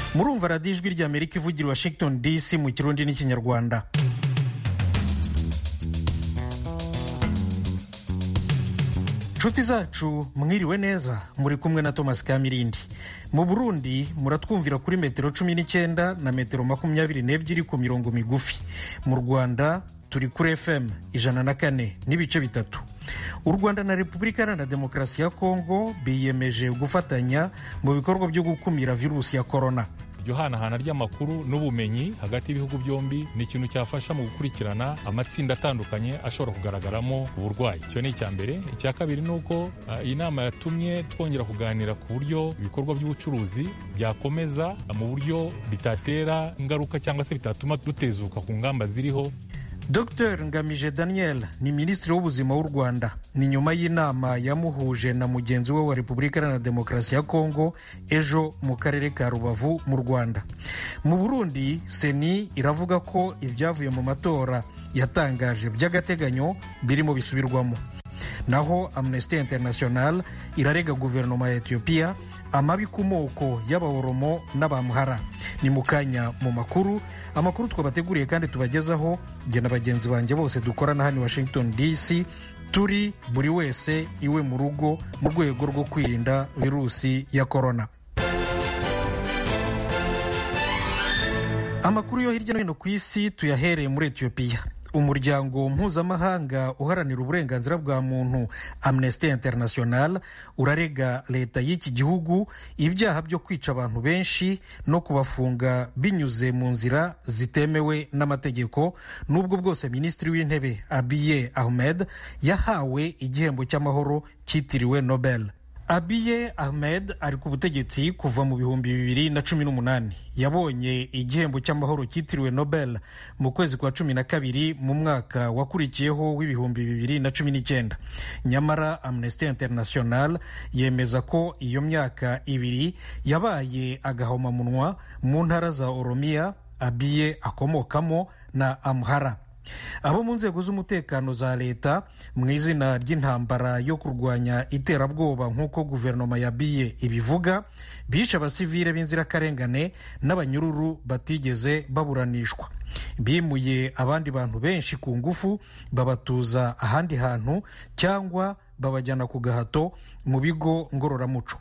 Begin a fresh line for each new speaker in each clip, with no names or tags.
murumva radiyo ijwi ry'amerika ivugira i washington dc mu kirundi n'ikinyarwanda inshuti zacu mwiriwe neza muri kumwe na thomas kamirindi mu burundi muratwumvira kuri metero cumi n'icyenda na metero makumyabiri n'ebyiri ku mirongo migufi mu rwanda turi kuri fm ijana na kane n'ibice bitatu u rwanda na repubulika iharanira demokarasi ya kongo biyemeje gufatanya mu bikorwa byo gukumira virusi ya korona
iryo hanahana ry'amakuru n'ubumenyi hagati y'ibihugu byombi ni ikintu cyafasha mu gukurikirana amatsinda atandukanye ashobora kugaragaramo uburwayi icyo ni icya mbere icya kabiri ni uko uh, iyi nama yatumye twongera kuganira ku buryo ibikorwa by'ubucuruzi byakomeza mu buryo bitatera ingaruka cyangwa se bitatuma dutezuka ku ngamba ziriho
dr ngamije daniel ni minisitiri w'ubuzima w'u rwanda ni nyuma y'inama yamuhuje na mugenzi we wa repubulika iharanira demokarasi ya kongo ejo mu karere ka rubavu mu rwanda mu burundi seni iravuga ko ibyavuye mu matora yatangaje by'agateganyo birimo bisubirwamo naho amnesty international irarega guverinoma ya etiyopiya amabi ku moko y'abaworomo n'abamuhara ni mu kanya mu makuru amakuru twabateguriye kandi tubagezaho jye na bagenzi banjye bose dukorana hano i washington dc turi buri wese iwe mu rugo mu rwego rwo kwirinda virusi ya korona amakuru yo hirya no hino ku isi tuyahereye muri etiyopiya umuryango mpuzamahanga uharanira uburenganzira bwa muntu amnesty international urarega leta y'iki gihugu ibyaha byo kwica abantu benshi no kubafunga binyuze mu nzira zitemewe n'amategeko n'ubwo bwose minisitiri w'intebe abiye ahmed yahawe igihembo cy'amahoro cyitiriwe nobel abiye ahmed ari ku butegetsi kuva mu bihumbi bibiri na cumi n'umunani yabonye igihembo cy'amahoro cyitiriwe nobel mu kwezi kwa cumi na kabiri mu mwaka wakurikiyeho w'ibihumbi bibiri na cumi n'icyenda nyamara amnesty international yemeza ko iyo myaka ibiri yabaye agahomamunwa mu ntara za oromiya abiye akomokamo na amhara abo mu nzego z'umutekano za leta mu izina ry'intambara yo kurwanya iterabwoba nk'uko guverinoma ya biye ibivuga bishe abasivile b'inzirakarengane n'abanyururu batigeze baburanishwa bimuye abandi bantu benshi ku ngufu babatuza ahandi hantu cyangwa babajyana ku gahato mu bigo ngororamuco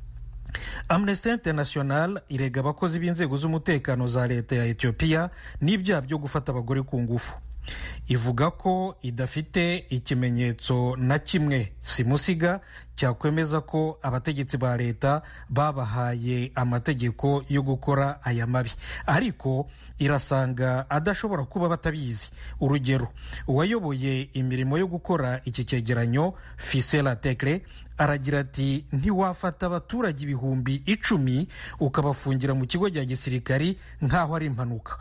amnesty international irega abakozi b'inzego z'umutekano za leta ya etiyopiya n'ibyaha byo gufata abagore ku ngufu ivuga ko idafite ikimenyetso na kimwe simusiga cyakwemeza ko abategetsi ba leta babahaye amategeko yo gukora aya mabi ariko irasanga adashobora kuba batabizi urugero uwayoboye imirimo yo gukora iki cyegeranyo fisela tekre aragira ati ntiwafata abaturage ibihumbi icumi ukabafungira mu kigo cya gisirikari nk'aho ari impanuka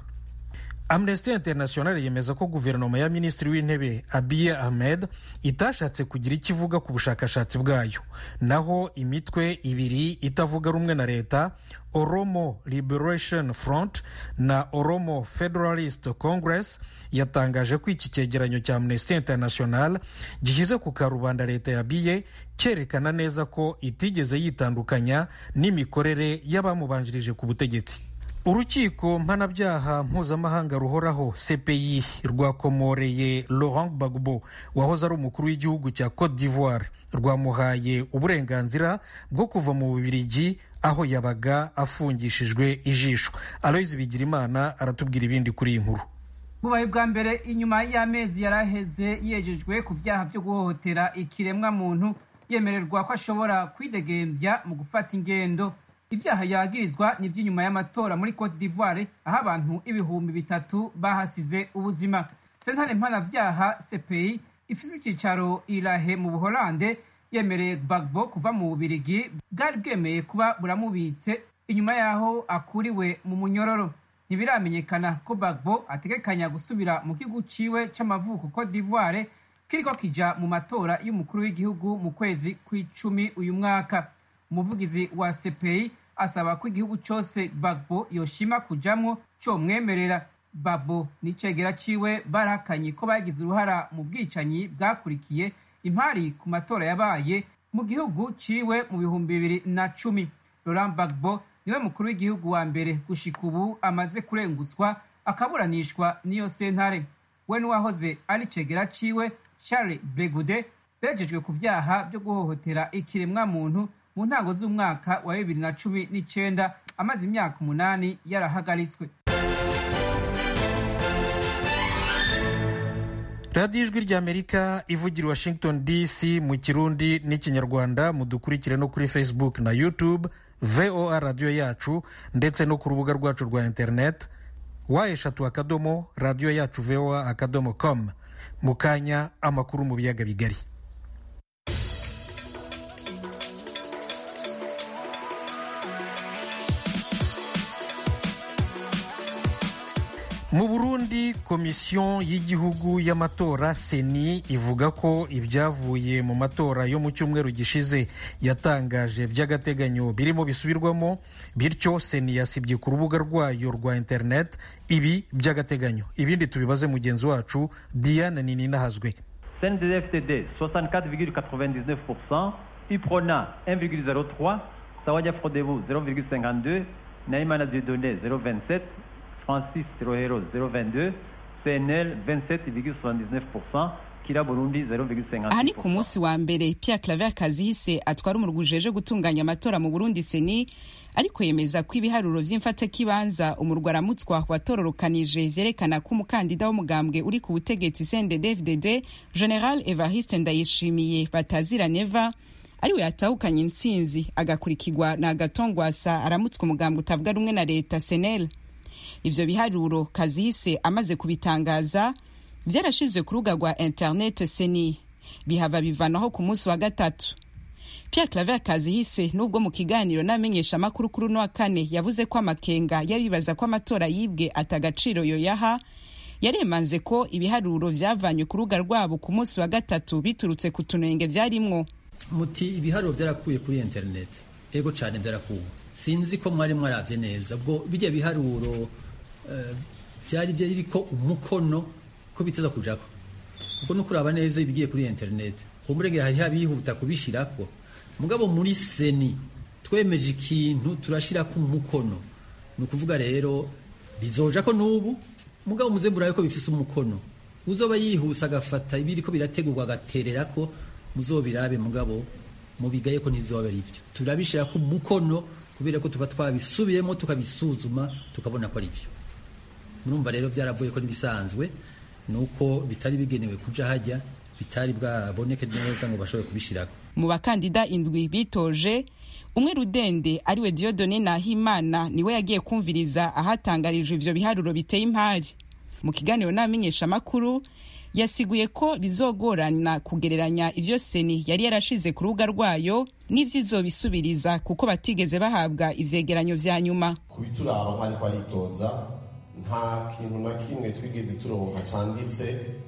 amnesty international yemeza ko guverinoma ya minisitiri w'intebe abiye ahmed itashatse kugira icyo ivuga ku bushakashatsi bwayo naho imitwe ibiri itavuga rumwe na leta oromo liberation front na oromo federalist congress yatangaje ko iki cyegeranyo cya amnesty international gishyize ku karubanda leta ya biye cyerekana neza ko itigeze yitandukanya n'imikorere y'abamubanjirije ku butegetsi urukiko mpanabyaha mpuzamahanga ruhoraho cpi rwakomoreye laurent gbagbo wahoze ari umukuru w'igihugu cya cote d'ivoire rwamuhaye uburenganzira bwo kuva mu bubirigi aho yabaga afungishijwe ijisho aloyizi bigirimana aratubwira ibindi kuri iyi nkuru
bubaye bwa mbere inyuma y'amezi yari aheze yejejwe ku byaha byo guhohotera ikiremwa muntu yemererwa ko ashobora kwidegembya mu gufata ingendo ibyaha yagirizwa ni iby'inyuma y'amatora muri cote d'ivoire aho abantu ibihumbi bitatu bahasize ubuzima sentare mpanabyaha cpi ifise icyicaro irahe mu buholande yemereye gbagbo kuva mu bubirigi bwari bwemeye kuba buramubitse inyuma y'aho akuriwe mu munyororo ntibiramenyekana ko gbagbo ategekanya gusubira mu gihugu ciwe c'amavuko cote d'ivoire kiriko kija mu matora y'umukuru w'igihugu mu kwezi kw'icumi uyu mwaka umuvugizi wa cpi asaba ko igihugu cyose bagbo yoshima kujamwo comwemerera babo n'icegera ciwe barahakanye ko bagize uruhara mu bwicanyi bwakurikiye impari ku matora yabaye mu gihugu ciwe mu bihumbi bibiri na cumi Laurent Gbagbo niwe mukuru w'igihugu wa mbere gushika ubu amaze kurengutswa akaburanishwa n'iyo sentare we n'uwahoze ari cegera ciwe charles bregude bejejwe ku vyaha vyo guhohotera ikiremwa muntu mu ntango z'umwaka wa bibiri na cumi n'icenda amaze imyaka umunani yarahagaritswe
radiyo ijwi ry'amerika ivugira washington dc mu kirundi n'ikinyarwanda mudukurikire no kuri facebook na youtube voa radiyo yacu ndetse no ku rubuga rwacu rwa internet wa eshatu akadomo radiyo yacu voa akadomo com mu kanya amakuru mu biyaga bigari mu burundi komisiyo y'igihugu y'amatora seni ivuga ko ibyavuye mu matora yo mu cyumweru gishize yatangaje by'agateganyo birimo bisubirwamo bityo seni yasibye ku rubuga rwayo rwa interineti ibi by'agateganyo ibindi tubibaze mugenzi wacu diane nininahazwe
cndfdd 64,99% iprona 1,03 sawanya frodebu 0,52 naimana dieudonné 0,27 Francis Rohero 0,22, CNL 27,79%, Kira Burundi 0,50%.
aha ni ku munsi wa mbere Pierre Claver Kazihise atwara umurwi ujeje gutunganya amatora mu Burundi seni ariko yemeza ko ibiharuro vy'imfatakibanza umurwi aramutswa watororokanije vyerekana ko umukandida w'umugambwe uri ku butegetsi CNDD-FDD General Evariste Ndayishimiye batazira neva ariwe yatahukanye intsinzi agakurikirwa na Agatongwasa aramutswa umugambwe utavuga rumwe na leta CNL ivyo biharuro kazihise amaze kubitangaza vyarashizwe ku rubuga rwa internet seni bihava bivanaho ku munsi wa gatatu Pierre Claver Kazihise nubwo mu kiganiro n'amenyesha amakuru kuri uno wa kane yavuze ko amakenga yabibaza ko amatora yibwe atagaciro yoyaha yaremanze ko ibiharuro vyavanywe ku rubuga rwabo ku munsi wa gatatu biturutse ku tunenge vyarimwo
muti ibiharuro byarakuye kuri internet ego cyane byarakuwe sinzi ko mwari mwaravye neza ubwo bijya biharuro byari byariko umukono ko biteza kujako ubwo no kuraba neza ibigiye kuri internet umurege hari habihuta kubishirako mugabo muri seni twemeje ikintu turashirako umukono ni ukuvuga rero bizoja ko n'ubu mugabo muze murabe ko bifise umukono uzoba yihuse agafata ibiriko birategurwa agaterera ko muzobirabe mugabo mubigaye ko ntibizoba ari byo turabishirako umukono kubera ko tuba twabisubiyemo tukabisuzuma tukabona ko ari byo murumva rero byaravuye ko n'ibisanzwe ni uko bitari bigenewe kuja hajya bitari bwaboneke neza ngo bashobore kubishirako
mu bakandida indwi bitoje umwe rudende ariwe Dieudonné Nahimana niwe yagiye kumviriza ahatangarijwe ivyo biharuro biteye impari mu kiganiro n'abamenyesha amakuru yasiguye ko bizogorana kugereranya ivyo seni yari yarashize ku rubuga rwayo n'ivyo izobisubiriza kuko batigeze bahabwa ivyegeranyo vya nyuma
kubituraba nk'ariko aritoza nta kintu na kimwe twigeze turonka canditse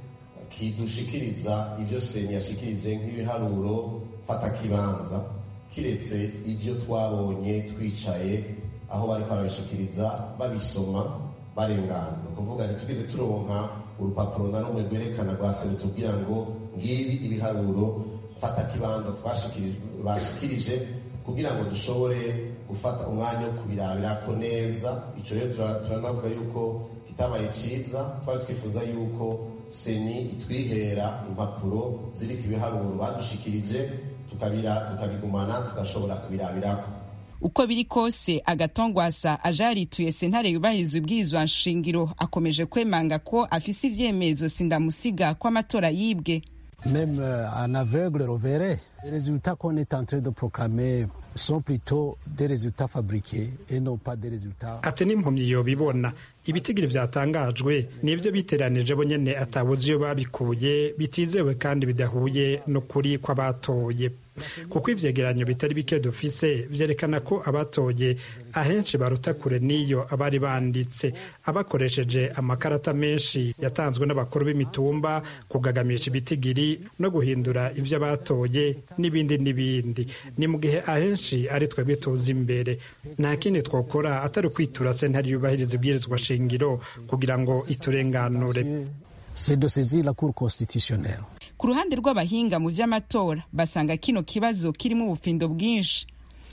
kidushikiriza ivyo seni yashikirije nk'ibiharuro fata kibanza kiretse ivyo twabonye twicaye aho bariko barabishikiriza babisoma barengana ni ukuvuga ntitugeze turonka urupapuro na rumwe rwerekana rwa seni tubwira ngo ngibi ibiharuro fata kibanza bashikirije kugira ngo dushobore gufata umwanya wo kubirabirako neza ico rero turanavuga yuko kitabaye ciza twari twifuza yuko seni itwihera impapuro ziriko ibiharuro badushikirije tukabigumana tugashobora kubirabirako
uko biri kose agatongwasa aje yarituye sentare yubahirizwa ibwirizwa nshingiro akomeje kwemanga ko afise ivyemezo sindamusiga ko amatora yibwe
Même euh, un aveugle reverrait. Les résultats qu'on est en train de proclamer sont plutôt des résultats fabriqués et non pas des résultats.
ati n'impumyi yobibona ibitigiri vyatangajwe nivyo biteranije bo nyene atabuze iyo babikuye bitizewe kandi bidahuye n'ukuri kw'abatoye kuko ivyegeranyo bitari bike dufise vyerekana ko abatoye ahenshi baruta kure n'iyo abari banditse abakoresheje amakarata menshi yatanzwe n'abakuru b'imitumba kugagamisha ibitigiri no guhindura ivyo batoye n'ibindi n'ibindi ni mu gihe ahenshi ari twebwe tuzi imbere nta kindi twokora atari ukwitura sentare yubahiriza ibwirizwa shingiro kugira ngo iturenganure
C'est de saisir la Cour constitutionnelle.
ku ruhande rw'abahinga mu vy'amatora basanga kino kibazo kirimo ubufindo bwinshi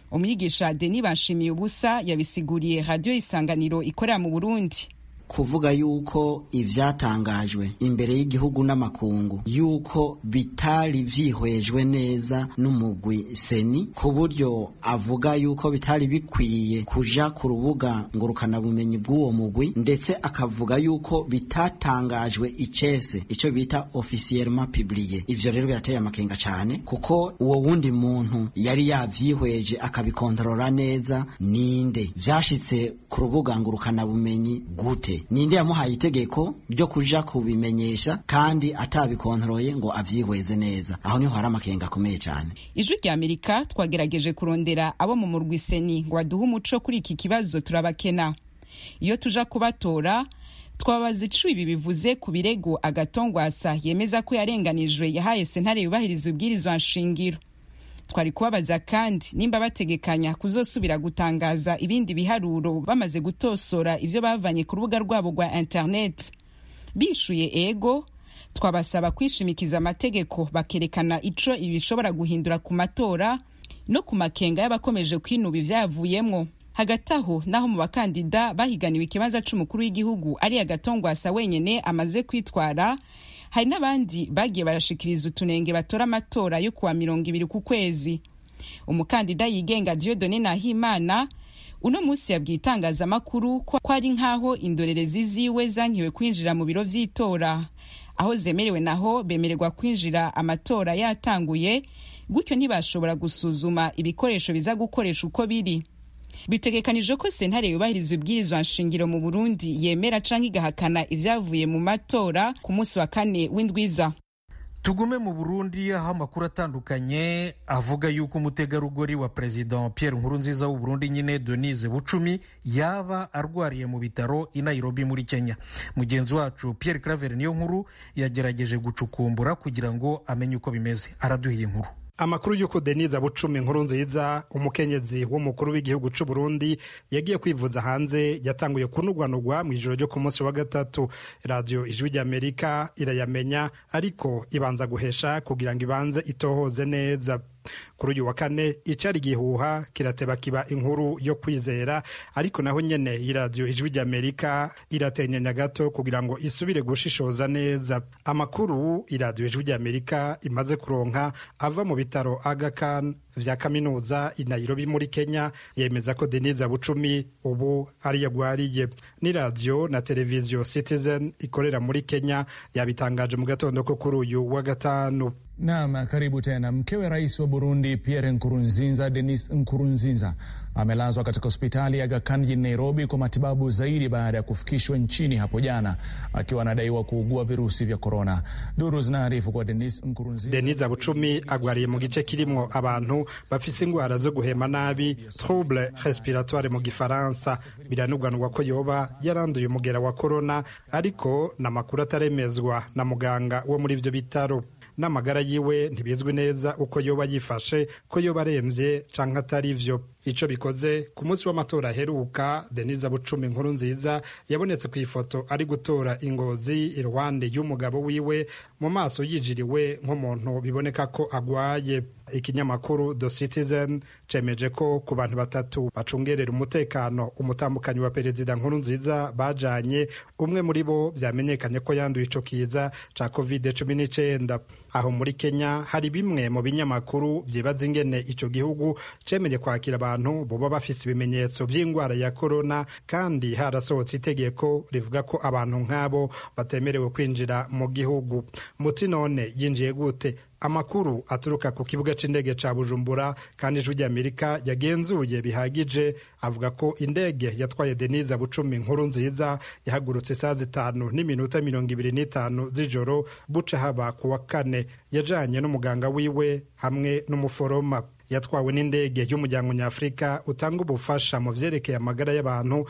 umwigisha deni bashimiye ubusa yabisiguriye radiyo isanganiro ikorera mu burundi
kuvuga yuko ivyatangajwe imbere y'igihugu n'amakungu yuko bitari vyihwejwe neza n'umugwi seni ku buryo avuga yuko bitari bikwiye kuja ku rubuga ngurukanabumenyi bw'uwo mugwi ndetse akavuga yuko bitatangajwe icese ico bita officiellement publié ivyo rero birateye amakenga cane kuko uwo wundi muntu yari yavyihweje akabikontorora neza ninde vyashitse ku rubuga ngurukanabumenyi gute ninde yamuhaye itegeko ryo kuja kubimenyesha kandi atabikontoroye ngo avyihweze neza aho niho hari amakenga akomeye cyane
ijwi rya amerika twagerageje kurondera abo mu murwi seni ngo baduhe umuco kuri iki kibazo turabakena iyo tuja kubatora twabaza ico ibi bivuze ku birego agatongwasa yemeza ko yarenganijwe yahaye sentare yubahiriza ubwirizwa nshingiro twari kubabaza kandi nimba bategekanya kuzosubira gutangaza ibindi biharuro bamaze gutosora ivyo bavanye ku rubuga rwabo rwa internet bishuye ego twabasaba kwishimikiza amategeko bakerekana ico ibi bishobora guhindura ku matora no ku makenga y'abakomeje kwinuba ivyavuyemwo hagati aho naho mu bakandida bahiganiwe ikibanza c'umukuru w'igihugu ari agatongwasa wenyene amaze kwitwara hari n'abandi bagiye barashikiriza utunenge batora amatora yo kuwa mirongo ibiri ku kwezi umukandida yigenga diodone nahimana uno munsi yabwiye itangazamakuru ko ari nk'aho indorerezi ziwe zankiwe kwinjira mu biro vy'itora aho zemerewe naho bemererwa kwinjira amatora yatanguye gutyo ntibashobora gusuzuma ibikoresho biza gukoresha uko biri bitegekanijwe ko sentare yubahiriza ibwirizwa nshingiro mu burundi yemera canke igahakana ivyavuye mu matora ku munsi wa kane w'indwiza
tugume mu burundi aho amakuru atandukanye avuga yuko umutegarugori wa perezida pierre nkurunziza w'uburundi nyine denise bucumi yaba arwariye mu bitaro i nairobi muri kenya mugenzi wacu pierre claver niyo nkuru yagerageje gucukumbura kugira ngo amenye uko bimeze araduhiye inkuru
amakuru y'uko denise bucumi nkuru nziza umukenyezi w'umukuru w'igihugu cy'u Burundi yagiye kwivuza hanze yatanguye kunugwanugwa mu ijoro ryo ku munsi wa gatatu radiyo ijwi ry'amerika irayamenya ariko ibanza guhesha kugira ngo ibanze itohoze neza kuri uyu wa kane icari igihuha kirateba kiba inkuru yo kwizera ariko naho nyene iradiyo ijwi ry'amerika iratenyenya gato kugira ngo isubire gushishoza neza amakuru iradiyo ijwi ry'amerika imaze kuronka ava mu bitaro agakan vya kaminuza i nairobi muri kenya yemeza ko denise bucumi ubu ari yagwariye ni radiyo na televiziyo citizen ikorera muri kenya yabitangaje mu gatondo ko kuri uyu wa gatanu
Naam, karibu tena. Mkewe rais wa Burundi Pierre Nkurunziza, Denis Nkurunziza amelazwa katika hospitali ya Aga Khan jijini Nairobi kwa matibabu zaidi baada ya kufikishwa nchini hapo jana akiwa anadaiwa kuugua virusi vya korona. Duru zinaarifu kwa Denis Nkurunziza.
Denis Bucumi agwariye mu gice kirimwo abantu bafise ingwara zo guhema nabi trouble respiratoire mu gifaransa biranugwanugwa ko yoba yaranduye umugera wa korona ariko n'amakuru ataremezwa na muganga wo muri ivyo bitaro n'amagara yiwe ntibizwi neza uko yoba yifashe ko yoba aremvye canke atari vyo ico bikoze ku munsi w'amatora aheruka denise bucumi nkuru nziza yabonetse ku ifoto ari gutora ingozi iruhande y'umugabo wiwe mu maso yijiriwe nk'umuntu biboneka ko agwaye ikinyamakuru the citizen cemeje ko ku bantu batatu bacungerera umutekano umutambukanyi wa perezida nkuru nziza bajanye umwe muri bo vyamenyekanye ko yanduye ico kiza ca covid cumi n'icenda aho muri kenya hari bimwe mu binyamakuru vyibaza ingene ico gihugu cemeye kwakira abantu boba bafise ibimenyetso vy'ingwara ya korona kandi harasohotse itegeko rivuga ko abantu nk'abo batemerewe kwinjira mu gihugu muti none yinjiye gute amakuru aturuka ku kibuga c'indege ca bujumbura kandi ijwi ry'amerika yagenzuye bihagije avuga ko indege yatwaye denise bucumi nkuru nziza yahagurutse saa zitanu n'iminota mirongo ibiri n'itanu z'ijoro buca haba ku wa kane yajanye n'umuganga wiwe hamwe n'umuforoma yatwawe n'indege y'umuryango nyafurika utanga ubufasha mu vyerekeye amagara y'abantu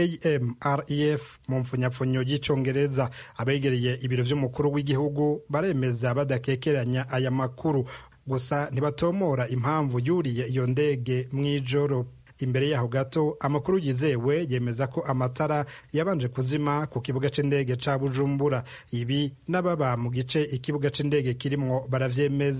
amref mu mpfunyapfunyo y'icongereza abegereye ibiro vy'umukuru w'igihugu baremeza badakekeranya aya makuru gusa ntibatomora impamvu yuriye iyo ndege mw'ijoro imbere yaho gato amakuru yizewe yemeza ko amatara yabanje kuzima ku kibuga c'indege ca bujumbura ibi n'ababa mu gice ikibuga c'indege kirimwo baravyemeza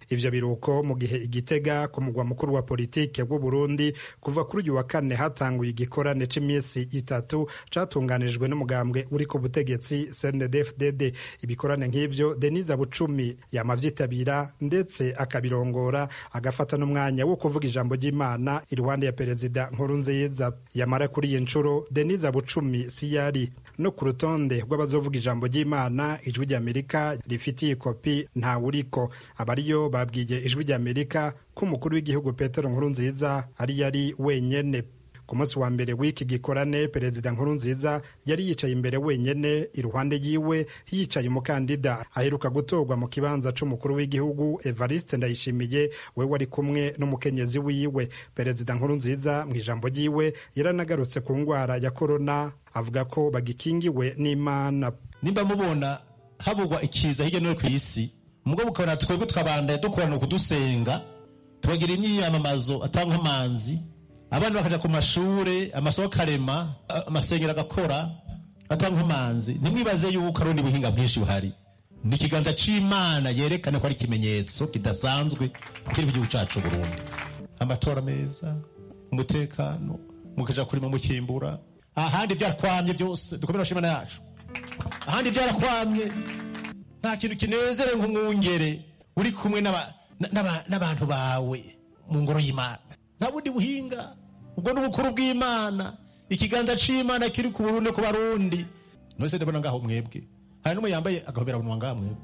ivyo biruko mu gihe igitega ku mugwa mukuru wa politike w'u Burundi kuva kuri uyu wa kane hatanguye igikorane c'imisi itatu catunganijwe n'umugambwe uri ku butegetsi CNDD-FDD ibikorane nk'ivyo Denise Bucumi yamavyitabira ndetse akabirongora agafata n'umwanya wo kuvuga ijambo ry'Imana iruhande ya perezida Nkurunziza yamara kuri iyi nshuro Denise Bucumi si yari no ku rutonde rw'abazovuga ijambo ry'Imana ijwi ry'Amerika rifitiye kopi ntawuriko abariyo babwiye ijwi ry'Amerika ko umukuru w'igihugu Petero Nkurunziza ari yari wenyene ku munsi wa mbere w'iki gikorane perezida Nkurunziza yari yicaye imbere wenyene iruhande yiwe yicaye umukandida aheruka gutorwa mu kibanza c'umukuru w'igihugu Evariste Ndayishimiye we wari kumwe n'umukenyezi wiwe perezida Nkurunziza mu ijambo ryiwe yaranagarutse ku ngwara ya korona avuga ko bagikingiwe n'Imana
nimba mubona havugwa ikiza hirya no hino ku isi mugabo ukabona twebwe tukabandaye dukorana kudusenga tubagira imyiyamamazo atanga amanzi abana bakaja ku mashure amasoko akarema amasengero agakora atanga amanzi ntimwibaze yuko ari ubundi buhinga bwinshi buhari ni ikiganza c'imana yerekana ko ari ikimenyetso kidasanzwe kiri mu gihugu cacu burundi amatora meza umutekano mukaja kurima mukimbura ahandi vyarakwamye vyose dukomere bashimana yacu ahandi vyarakwamye nta kintu kinezere nk'umwungere uri kumwe n'abantu bawe mu ngoro y'imana nta bundi buhinga ubwo ni ubukuru bw'imana ikiganza c'imana kiri ku burundi ku barundi nose ndabona ngaho mwebwe hari n'umwe yambaye agahobera bunwa ngaha mwebwe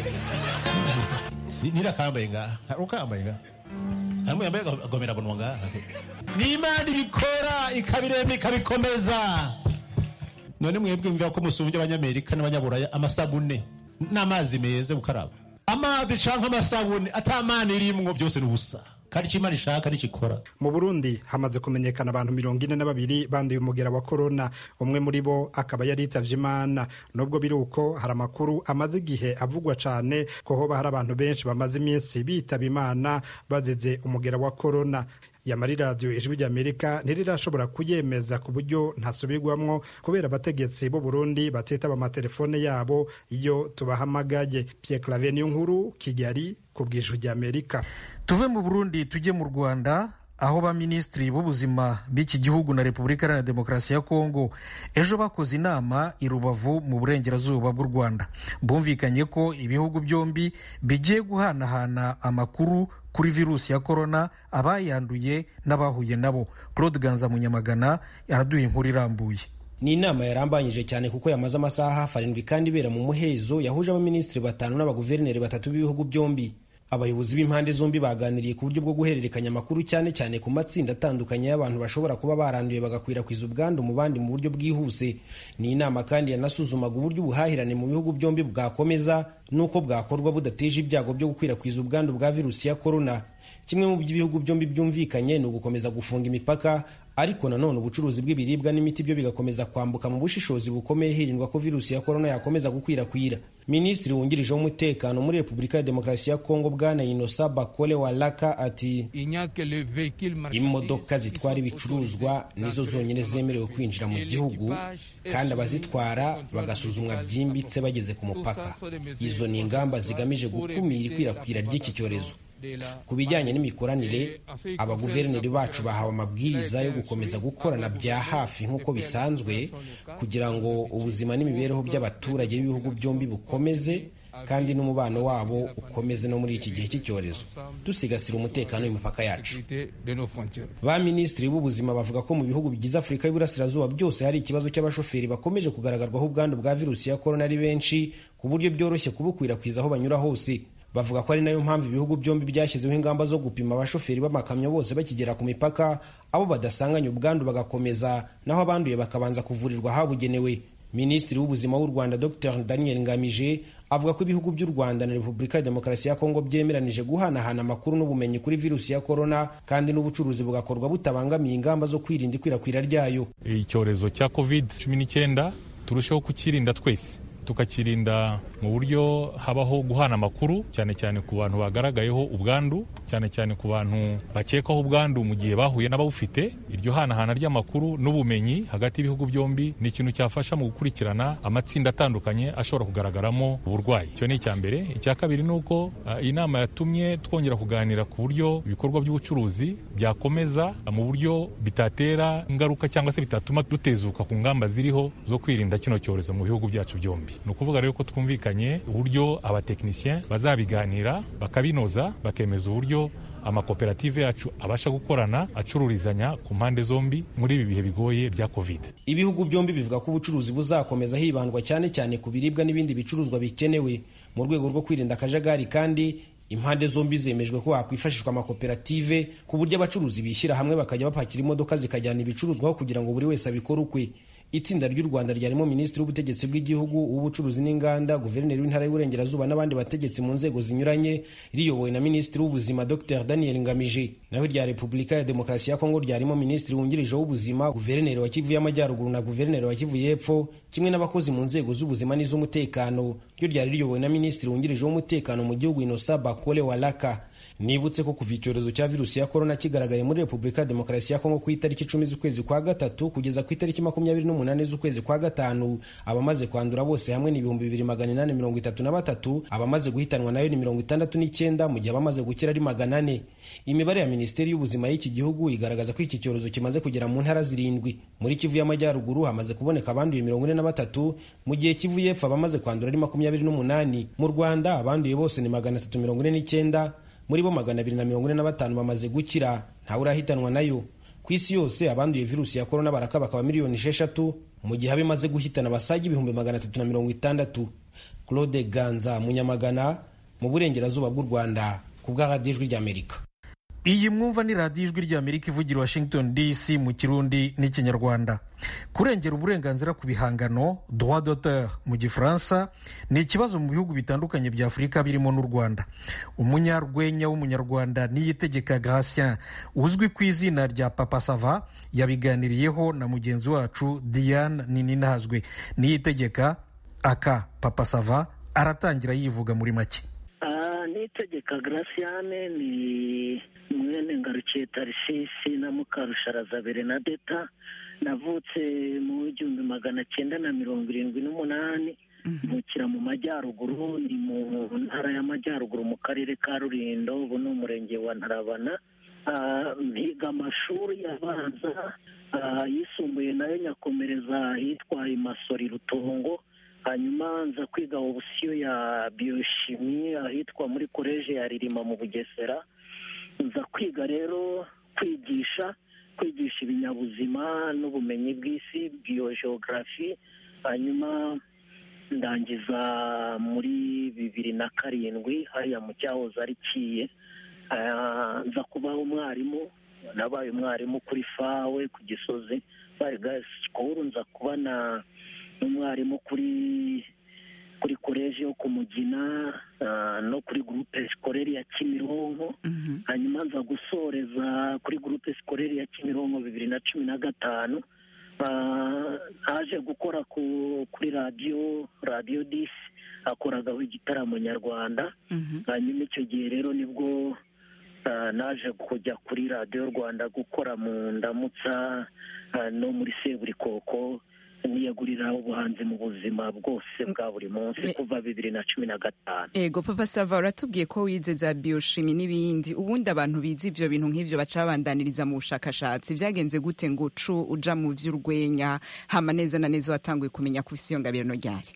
ntirakambaye ngaha hari ukambaye ngaha hari n'umwe yambaye agahobera bunwa ngaha ni imana ibikora ikabirema ikabikomeza none mwebwe mvira ko musumbye abanyamerika n'abanyaburaya amasabune n'amazi meza gukaraba amazi canke amasabune atamana irimwo byose ni ubusa kandi icyo imana ishaka ntikikora
mu burundi hamaze kumenyekana abantu mirongo ine na babiri banduye umugera wa korona umwe muri bo akaba yari yitavye imana nubwo biri uko hari amakuru amaze igihe avugwa cane ko hoba hari abantu benshi bamaze iminsi bitaba imana bazize umugera wa korona yamara radiyo ijwi ry'amerika ntirirashobora kuyemeza ku buryo ntasubirwamwo kubera abategetsi b'u Burundi batitaba amatelefone yabo iyo tubahamagaye Pierre Claver niyo nkuru Kigali ku bw'ijwi ry'Amerika
tuve mu Burundi tujye mu Rwanda aho baminisitiri b'ubuzima b'iki gihugu na repubulika iharanira demokarasi ya kongo ejo bakoze inama i rubavu mu burengerazuba bw'u rwanda bumvikanye ko ibihugu byombi bigiye guhanahana amakuru kuri virusi ya korona abayanduye n'abahuye nabo claude ganza munyamagana araduha inkuru irambuye
ni inama yarambanyije cyane kuko yamaze amasaha hafi arindwi kandi ibera mu muhezo yahuje abaminisitiri batanu n'abaguverineri batatu b'ibihugu byombi abayobozi b'impande zombi baganiriye ku buryo bwo guhererekanya amakuru cyane cyane ku matsinda atandukanye y'abantu bashobora kuba baranduye bagakwirakwiza ubwandu mu bandi mu buryo bwihuse ni inama kandi yanasuzumaga uburyo ubuhahirane mu bihugu byombi bwakomeza n'uko bwakorwa budateje ibyago byo gukwirakwiza ubwandu bwa virusi ya korona kimwe mu by'ibihugu byombi byumvikanye ni ugukomeza gufunga imipaka ariko nanone ubucuruzi bw'ibiribwa n'imiti byo bigakomeza kwambuka mu bushishozi bukomeye hirindwa ko virusi ya korona yakomeza gukwirakwira minisitiri wungirije w'umutekano muri repubulika ya demokarasi ya kongo bwana inosa bakole walaka ati imodoka zitwara ibicuruzwa nizo zonyine zemerewe kwinjira mu gihugu kandi abazitwara bagasuzumwa byimbitse bageze ku mupaka izo ni ingamba zigamije gukumira ikwirakwira ry'iki cyorezo ku bijyanye n'imikoranire abaguverineri bacu bahawe amabwiriza yo gukomeza gukorana bya hafi nk'uko bisanzwe kugira ngo ubuzima n'imibereho by'abaturage b'ibihugu byombi bukomeze kandi n'umubano wabo ukomeze no muri iki gihe cy'icyorezo dusigasira umutekano w'imipaka yacu ba minisitiri b'ubuzima bavuga ko mu bihugu bigize afurika y'uburasirazuba byose hari ikibazo cy'abashoferi bakomeje kugaragarwaho ubwandu bwa virusi ya korona ari benshi ku buryo byoroshye kubukwirakwiza aho banyura hose bavuga ko ari nayo mpamvu ibihugu byombi byashyizeho ingamba zo gupima abashoferi b'amakamyo bose bakigera ku mipaka abo badasanganye ubwandu bagakomeza naho abanduye bakabanza kuvurirwa ahabugenewe minisitiri w'ubuzima w'u rwanda dr daniel ngamije avuga ko ibihugu by'u rwanda na repubulika ya demokarasi ya kongo byemeranije guhanahana amakuru n'ubumenyi kuri virusi ya korona kandi n'ubucuruzi bugakorwa butabangamiye ingamba zo kwirinda ikwirakwira ryayo
icyorezo cya covid cumi n'icyenda turusheho kukirinda twese tukakirinda mu buryo habaho guhana amakuru cyane cyane ku bantu bagaragayeho ubwandu cyane cyane ku bantu bakekwaho ubwandu mu gihe bahuye n'abawufite iryo hanahana ry'amakuru n'ubumenyi hagati y'ibihugu byombi ni ikintu cyafasha mu gukurikirana amatsinda atandukanye ashobora kugaragaramo uburwayi icyo ni icya mbere icya kabiri ni uko uh, iyi nama yatumye twongera kuganira ku buryo ibikorwa by'ubucuruzi byakomeza mu buryo bitatera ingaruka cyangwa se bitatuma dutezuka ku ngamba ziriho zo kwirinda kino cyorezo mu bihugu byacu byombi ni ukuvuga rero ko twumvikanye uburyo abatekinisiyen bazabiganira bakabinoza bakemeza uburyo amakoperative yacu abasha gukorana acururizanya ku mpande zombi muri ibi bihe bigoye bya covid
ibihugu byombi bivuga ko ubucuruzi buzakomeza hibandwa cyane cyane ku biribwa n'ibindi bicuruzwa bikenewe mu rwego rwo kwirinda akajagari kandi impande zombi zemejwe ko hakwifashishwa amakoperative ku buryo abacuruzi bishyira hamwe bakajya bapakira imodoka zikajyana ibicuruzwa aho kugira ngo buri wese abikore ukwe itsinda ry'u rwanda ryarimo minisitiri w'ubutegetsi bw'igihugu uw'ubucuruzi n'inganda guverineri w'intara y'uburengerazuba n'abandi bategetsi mu nzego zinyuranye riyobowe na minisitiri w'ubuzima dr daniel ngamije naho irya repubulika ya demokarasi ya kongo ryarimo minisitiri wungirije w'ubuzima guverineri wa kivu y'amajyaruguru na guverineri wa kivu y'epfo kimwe n'abakozi mu nzego z'ubuzima n'iz'umutekano ryo ryari riyobowe na minisitiri wungirije w'umutekano mu gihugu inosa bakole walaka nibutse ko kuva icyorezo cya virusi ya korona kigaragaye muri repubulika ya demokarasi ya kongo ku itariki icumi z'ukwezi kwa gatatu kugeza ku itariki makumyabiri n'umunani z'ukwezi kwa gatanu abamaze kwandura bose hamwe ni ibihumbi bibiri magana inani mirongo itatu na batatu abamaze guhitanwa nayo ni mirongo itandatu n'icyenda mu gihe abamaze gukira ari magana ane imibare ya minisiteri y'ubuzima y'iki gihugu igaragaza ko iki cyorezo kimaze kugera mu ntara zirindwi muri kivu y'amajyaruguru hamaze kuboneka abanduye mirongo ine na batatu mu gihe kivu y'epfo abamaze kwandura ari makumyabiri n'umunani mu rwanda abanduye bose ni magana atatu mirongo ine n'icyenda muri bo magana abiri na mirongo ine na batanu bamaze gukira ntawe urahitanwa nayo ku isi yose abanduye virusi ya korona baraka bakaba miliyoni esheshatu mu gihe abo imaze guhitana basaga ibihumbi magana atatu na mirongo itandatu claude ganza munyamagana mu burengerazuba bw'u rwanda ku bw'aradijwi ijwi ry'amerika
iyi mwumva ni radiyo ijwi ry'amerika ivugira washington dc mu kirundi n'ikinyarwanda kurengera uburenganzira ku bihangano droit d'auteur mu gifaransa ni ikibazo mu bihugu bitandukanye bya afurika birimo n'u rwanda umunyarwenya w'umunyarwanda niyitegeka gratien uzwi ku izina rya papa sava yabiganiriyeho na mugenzi wacu diane nininazwe niyitegeka aka papa sava aratangira yivuga muri make
nitegeka garasiyane ni mwene ngarukiye tarisisi na mukarusharaza berenadeta navutse mu igihumbi magana cyenda na mirongo irindwi n'umunani mvukira mu majyaruguru ni mu ntara y'amajyaruguru mu karere ka rurindo ubu ni umurenge wa ntarabana mpiga amashuri abanza yisumbuye nayo nyakomereza ahitwa imasori rutongo hanyuma nza kwiga obusiyo ya biyoshimi ahitwa muri koleje ya ririma mu bugesera nza kwiga rero kwigisha kwigisha ibinyabuzima n'ubumenyi bw'isi biyogeogarafi hanyuma ndangiza muri bibiri na karindwi hariya mu cyahoze ari kiye nza kubaho umwarimu nabaye umwarimu kuri fawe ku gisozi bari sikuru nza kuba na n'umwarimu kuri kuri koleji yo ku mugina no kuri gurupe sikoreri ya kimironko hanyuma nza gusoreza kuri gurupe sikoreri ya kimironko bibiri na cumi na gatanu haje gukora kuri radiyo radiyo disi akoragaho igitaramo nyarwanda hanyuma icyo gihe rero nibwo naje kujya kuri radiyo rwanda gukora mu ndamutsa no muri seburikoko niyagurira ubuhanzi mu buzima bwose bwa buri munsi kuva bibiri na cumi na gatanu
ego papa sava uratubwiye ko wize za biyoshimi n'ibindi ubundi abantu bize ibyo bintu nk'ibyo baca babandaniriza mu bushakashatsi byagenze gute ngo ucu uja mu by'urwenya hama neza na neza watanguye kumenya ko ufite iyo ngabirano ryari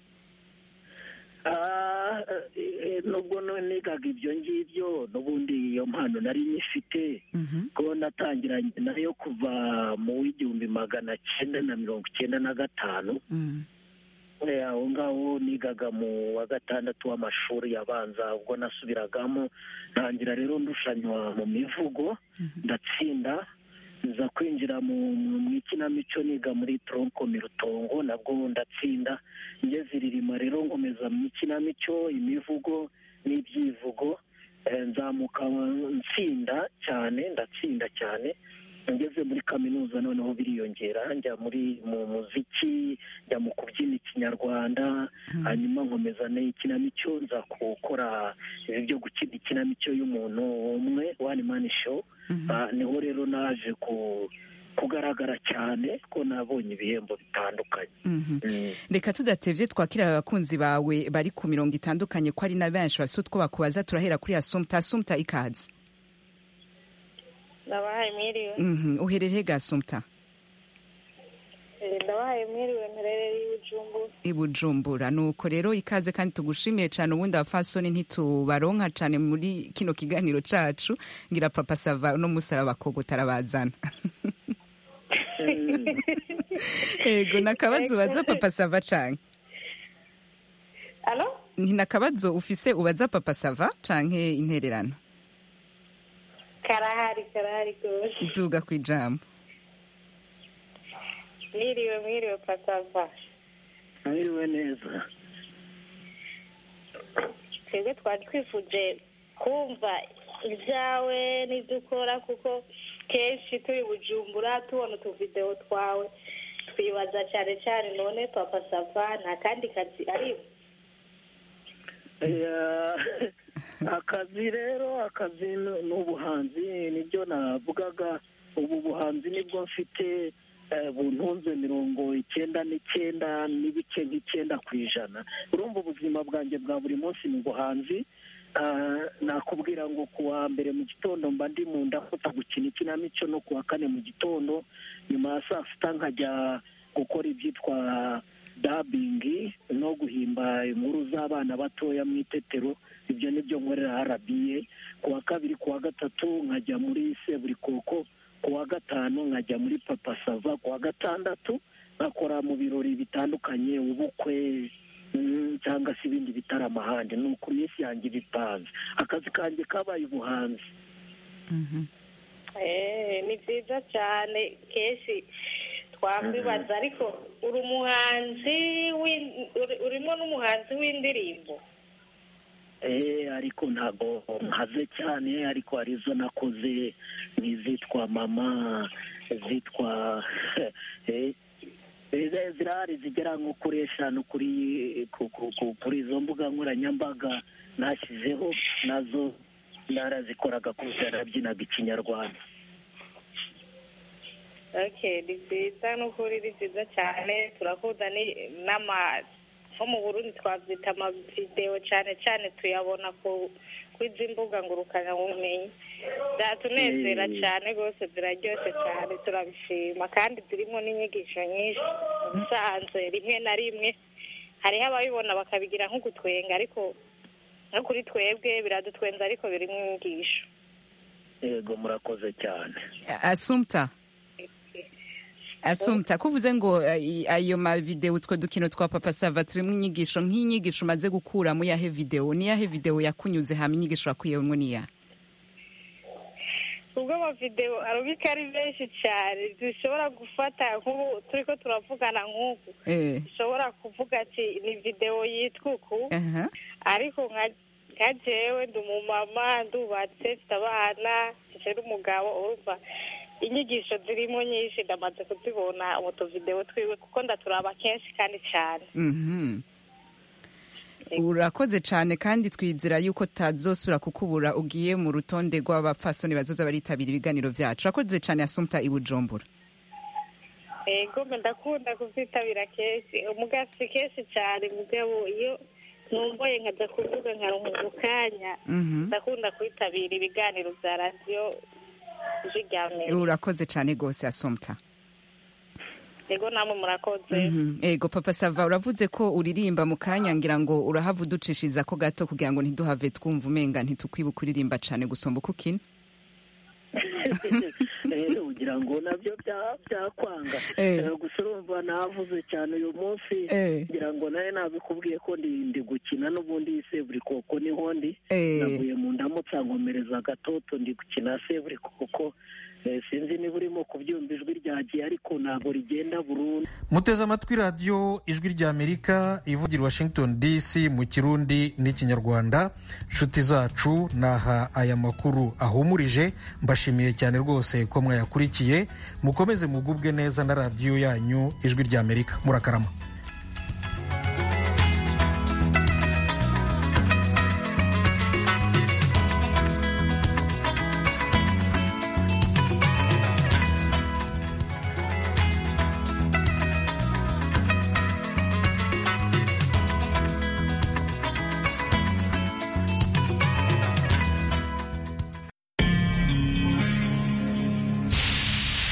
nubwo nigaga ibyo ngibyo n'ubundi iyo mpano nari nyifite ko natangiranye nayo kuva mu w'igihumbi magana cyenda na mirongo icyenda na gatanu aho ngaho nigaga mu wa gatandatu w'amashuri abanza ubwo nasubiragamo ntangira rero ndushanywa mu mivugo ndatsinda nza kwinjira mu ikinamico niga muri tronkomi rutongo nabwo ndatsinda ngeze iririma rero nkomeza mu ikinamico imivugo n'ibyivugo nzamuka nsinda cyane ndatsinda cyane ngeze muri kaminuza noneho biriyongera njya muri mu muziki njya mu kubyina ikinyarwanda hanyuma nkomeza n'ikinamico nza gukora ibi byo gukina ikinamico y'umuntu umwe wani mani show Ah, niho rero naje ku kugaragara cyane ko nabonye ibihembo bitandukanye
Mhm.
Mm.
reka tudatevye twakira abakunzi bawe bari ku mirongo itandukanye ko ari na benshi bafite utwo bakubaza turahera kuri asumta asumta ikaze
ndabahaye mwiriwe
Mhm. uherereye ga asumta
Eh, ndabahaye mwiriwe mperereye i bujumbura
i bujumbura nuko rero ikaze kandi tugushimiye cyane ubundi abafasoni ntitubaronka cyane muri kino kiganiro cacu ngira papa sava no musara abakobwa utarabazana ego nakabazo ubaza papa sava canke
alo
ni nakabazo ufise ubaza papa sava canke intererano
karahari karahari rwose
duga kwijambo
mwiriwe mwiriwe pasava
mwiriwe neza
twebwe twari twifuje kumva ibyawe n'ibyo ukora kuko kenshi turi bujumbura tubona utuvidewo twawe twibaza cyane cyane none papa sava nta kandi kazi arimo
Eh, akazi rero akazi ni ni ubuhanzi nibyo navugaga ubu buhanzi nibwo mfite eh, buntunze mirongo icyenda n'icyenda n'ibice nk'icyenda ku ijana urumva ubuzima bwanjye bwa buri munsi ni ubuhanzi Ah, nakubwira ngo ku wa mbere mu gitondo mba ndi mu ndafata gukina ikinamico no ku wa kane mu gitondo nyuma ya saa sita nkajya gukora ibyitwa dabingi no guhimba inkuru z'abana batoya mu itetero ibyo ni byo nkorera arabiye ku wa kabiri ku wa gatatu nkajya muri seburikoko ku wa gatanu nkajya muri papa sava ku wa gatandatu nkakora mu birori bitandukanye ubukwe mm, cyangwa se ibindi bitaramo ahandi ni uku minsi yanjye iba ipanze akazi kanjye kabaye ubuhanzi
Eh, ni byiza cyane kenshi twakwibaza ariko uri umuhanzi w'in- uri- urimo n'umuhanzi w'indirimbo
Eh, ariko ntabwo nkaze cyane ariko hari izo nakoze nk'izitwa mama zitwa eh, eh, zirahari zigera nko kuri eshanu kuri ku- ku- ku- kuri izo mbuga nkoranyambaga nashyizeho nazo narazikoraga kubera narabyinaga ikinyarwanda
okay ni byiza n'ukuri ni byiza cyane turakunda ni- n'ama nko mu burundi twabyita amavidewo cyane cyane tuyabona ku kw'izi mbuga ngurukanabumenyi byatunezera
Mm.
cyane rwose ziraryoshye cyane turabishima kandi zirimo n'inyigisho nyinshi ubusanzwe rimwe na rimwe hariho ababibona bakabigira nk'ugutwenga ariko no kuri twebwe biradutwenza ariko birimo inyigisho
yego murakoze cyane
asumta asumta kuvuze ngo eh, ayo mavideo utwo dukino twa papa sava turimo inyigisho nk'inyigisho umaze gukuramo yahe video ni yahe video yakunyuze hama inyigisho wakuyemo niya
ubwo amavidewo arubika ari benshi cyane dushobora gufata nk'ubu turi ko turavugana nk'uku
eh
dushobora kuvuga ati ni videwo yitwa uku
aha
ariko nka nka jewe ndi umumama ndubatse mfite abana mfite n'umugabo urumva inyigisho zirimo nyinshi ndamaze kuzibona mu tuvidewo twiwe kuko ndaturaba kenshi kandi cyane
mhm urakoze cyane kandi twizera yuko tazosura kukubura ugiye mu rutonde rw'abapfasoni bazoza baritabira ibiganiro byacu urakoze cyane asumta i bujumbura
ego mbe ndakunda kuzitabira kenshi umugasi kenshi cyane mugabo iyo numvoye nkajya kuvuga nkaruhuka ukanya
Mhm.
ndakunda kwitabira ibiganiro bya radiyo ijwi rya mbere
urakoze cyane rwose asumta
ego namwe murakoze
Mhm. ego papa sava uravuze ko uririmba mu kanya ngira ngo urahava uducishiza ko gato kugira ngo ntiduhave twumva umenga ntitukwibuka uririmba cyane gusumba uko ukina
Eh, ugira ngo nabyo bya- byakwanga
Eh.
Eh, gusa urumva navuze cyane uyu munsi
Eh.
ngira ngo nawe nabikubwiye ko ndi ndi gukina n'ubundi seburi koko niho ndi
Eh.
navuye mu ndamutsa nkomereza agatoto ndi gukina seburi koko sinzi niba urimo kubyumva ijwi ryagiye ariko ntabwo rigenda burundu
muteze amatwi radiyo ijwi ry'amerika ivugira washington dc mu kirundi n'ikinyarwanda nshuti zacu naha aya makuru ahumurije mbashimiye cyane rwose ko mwayakurikiye mukomeze mugubwe neza na radiyo yanyu ijwi ry'amerika murakarama